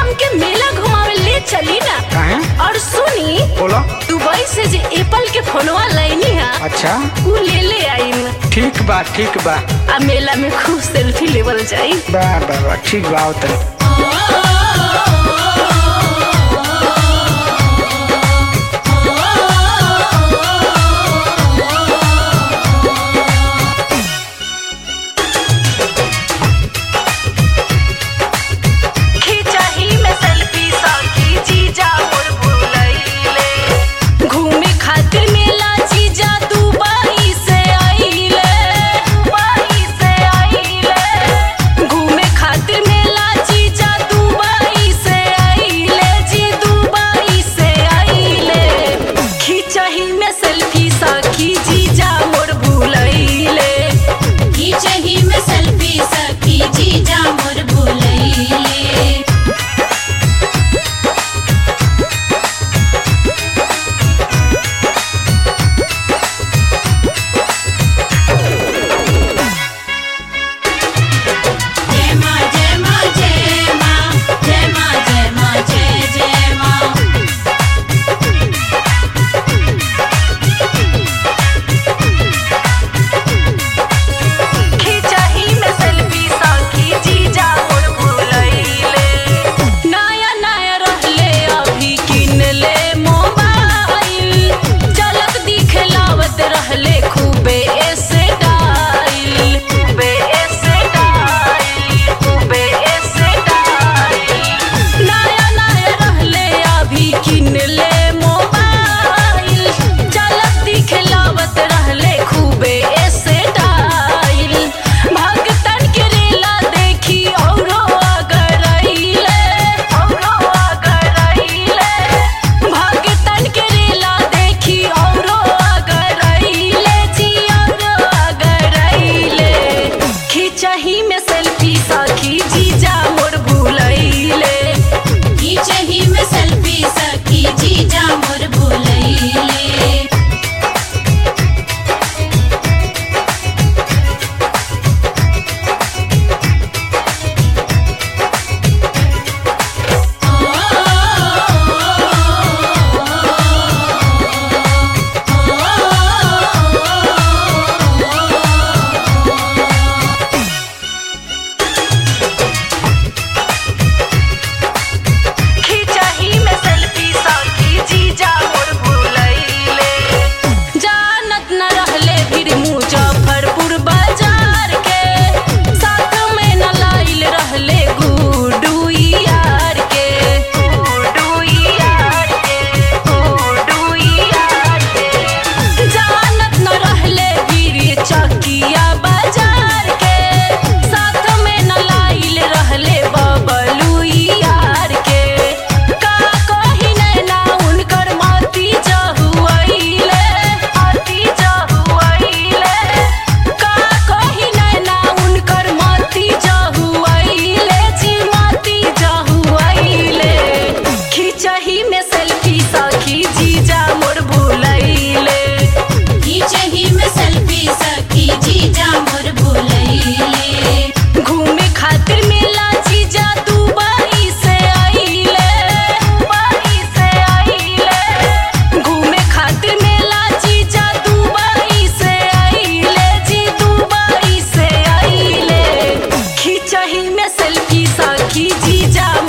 हमके मेला घुमावे ले चली ना काहे और सुनी बोलो दुबई से जे एप्पल के फोनवा लैनी है अच्छा उ ले ले आईन ठीक बा ठीक बा आ मेला में खूब सेल्फी लेवल जाई बा बा बा ठीक बा आओ तनी खिंचाही में सेल्फी साखी जीजा मोर भूलैले घूमे खातिर मेला जीजा दुबई से आइले दुबई से आइले घूमे खातिर मेला जीजा दुबई से आइले जी दुबई से आइले खिंचाही में सेल्फी साखी जीजा मोर भूलैले खींचही में सेल्फी सखी जीजा मोर भूलैले जय माँ जय माँ जय माँ जय माँ जय माँ जय जय माँ खिंचाही में सेल्फी साखी जीजा मोर भूलैले नया नया रहले अभी किन ले मोबाइल झलक दिखलावत रहले खूबे ऐसे डाइल खूबे ऐसे डाइल खूबे ऐसे डाइल नया नया रहले अभी किन ले मोबाइल झलक दिखलावत रहले खूबे ऐसे डाइल भगतन के रेला देखी औरो अगर अइले औरो अगर अइले भगतन के रेला देखी औरो अगर अइले जी औरो अगर अइले खिंचही में सेल्फी साखी जीजा मोर भूलैले खींचही में सेल्फी सखी जीजा मोर भूलैले खिंचही में सेल्फी साखी जीजा मोर भूलैले जानत न रहले फिर मुजफ्फरपुर बाजार के साथ में न लाइल रहले गुडू यार के गुडू यार के गुडू यार के जानत न रहले फिर चकिया बाजार के साथ में न लाइल रहले बबलू यार के का कही नैना उनकर माती जहुआइले माती जहुआइले का कही नैना उनकर माती जहुआइले जी माती जहुआइले खिंचही में सेल्फी साखी जीजा मोर भूलैले खींचही में सेल्फी सखी जीजा मोर भूलैले घूमे खातिर मेला जीजा दुबई से आइले दुबई से आइले घूमे खातिर मेला जीजा दुबई से आइले जी दुबई से आइले खिंचही में सेल्फी साखी जीजा